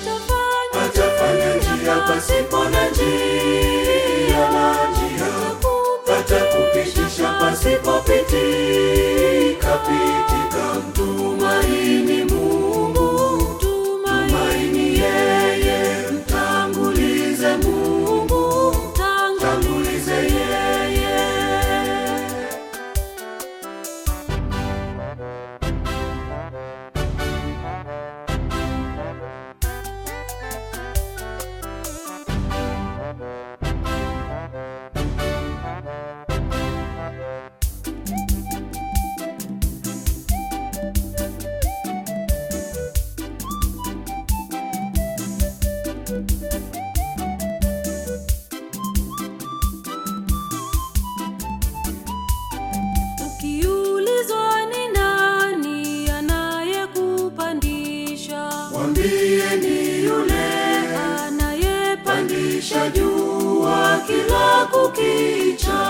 atafanya atafanya njia pasipo na njia na njia atakupitisha pasipopitika pitika mtumaini Mungu tumaini yeye mtangulize Mungu mtangulize yeye Ukiulizwa ni nani anayekupandisha, mwambie ni yule anayepandisha pandisha jua kila kukicha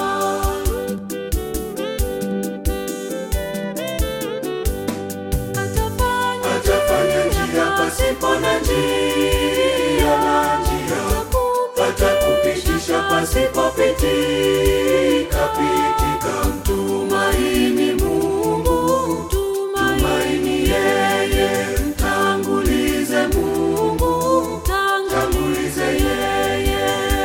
atafanya atafanya njia pasipo na njia na njia atakupitisha pasipopitika pitika mtumaini Mungu tumaini yeye mtangulize Mungu mtangulize yeye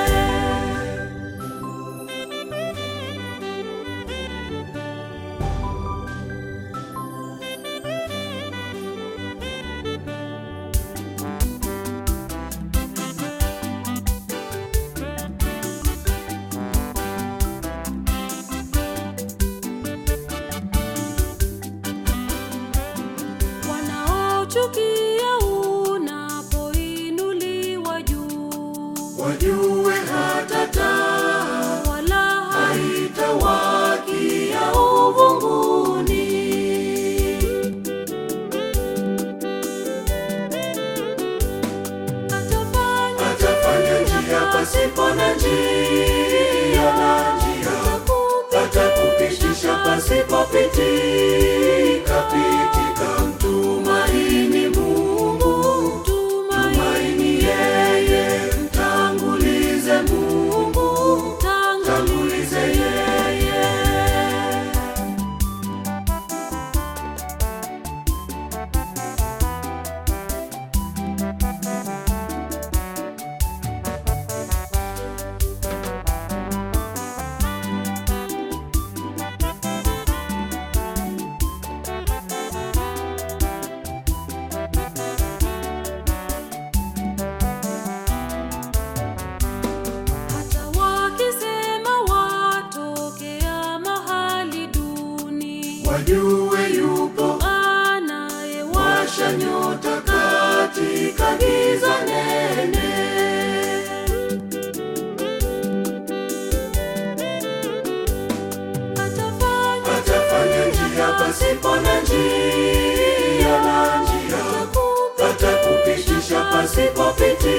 wanaochukia unapoinuliwa juu, wajue hata taa wala haitawakia uvunguni atafanya atafanya njia pasipo na njia na njia atakupitisha pasipopitika pitika mtumaini Mungu tumaini yeye mtangulize Mungu mtangulize yeye hata wakisema watokea mahali duni, wajue yupo anayewasha washa nyota katika giza nene atafanya atafanya njia pasipo na njia na njia atakupitisha pasipopitika